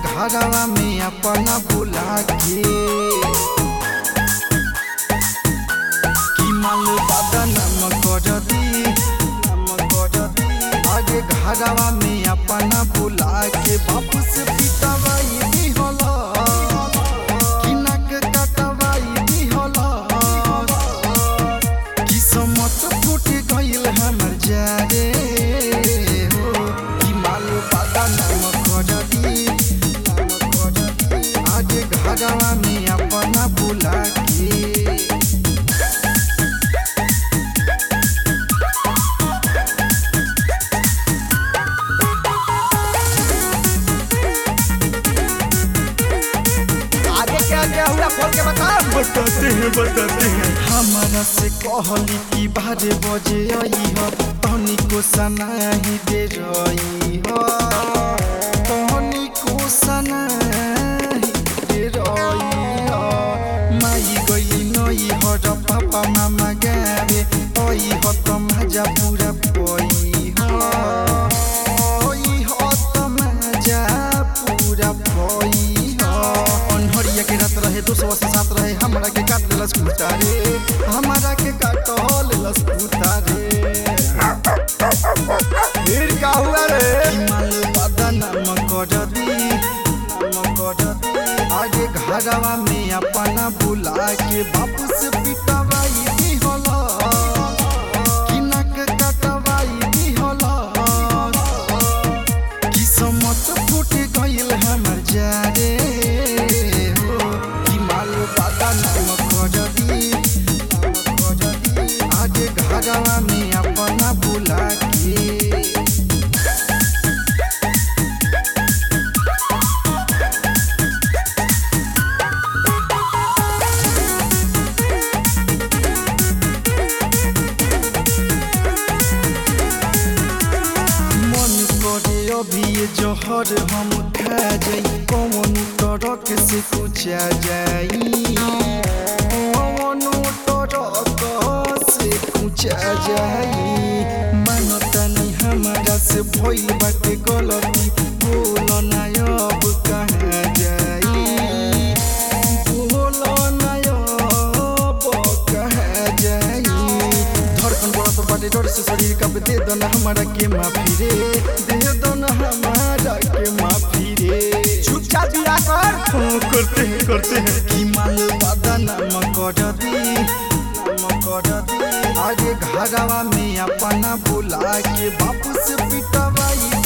घरवा में अपना बुला के कि माल बदनाम कर दी आगे घरवा में अपना बुला के बापू से पिटवाई दी होला कि नक कटवाई दी होला कि समत फूट गइल हमर जारे हो कि माल बदनाम कर दी आगे घरवा में अपना बुला के आगे क्या क्या हुआ खोल के बता बताते हैं बताते हैं हमारा से कहली कि बारह बजे आई हो तहनी को सनाही दे रही हो तहनी को सनाही दे रही हो माई गई नई हो र पापा मामा गावे आई हो त मजा पूरा पई हो आई हो त मजा पूरा पई हो अनहरिया के रात रहे दो सौ अस्सी सात रहे हमरा के काट लेलस कुत्ता रे हमरा के काट लेलस कुत्ता रे फिर क्या हुआ रे माल बदनाम कर दी नाम कर दी आगे घरवा में अपना बुला के बापू से पिटवाई दी होला कि नक कटवाई दी होला कि समत फूट गइल हमर जारे हो कि माल बदनाम कर दी आगे घरवा में अपना बुला के मन करे अभी ये जहर हम खा जाई कौन तरक से कुचा जाई कौन तरक से कुचा जाई मानतानी हमारा से भइल बाटे गलती बोल ना अब कहाँ जाई बोल ना अब कहाँ जाई धड़कन बढ़त बाटे डर से शरीर कब दे दो ना हमारा के माफी रे दे दो ना हमारा के माफी रे चुपचाप दिया कर हाँ करते हैं करते हैं कि माल बदनाम कर दी नाम कर दी आगे घरवा में अपना बुला के बापू से पिटवाई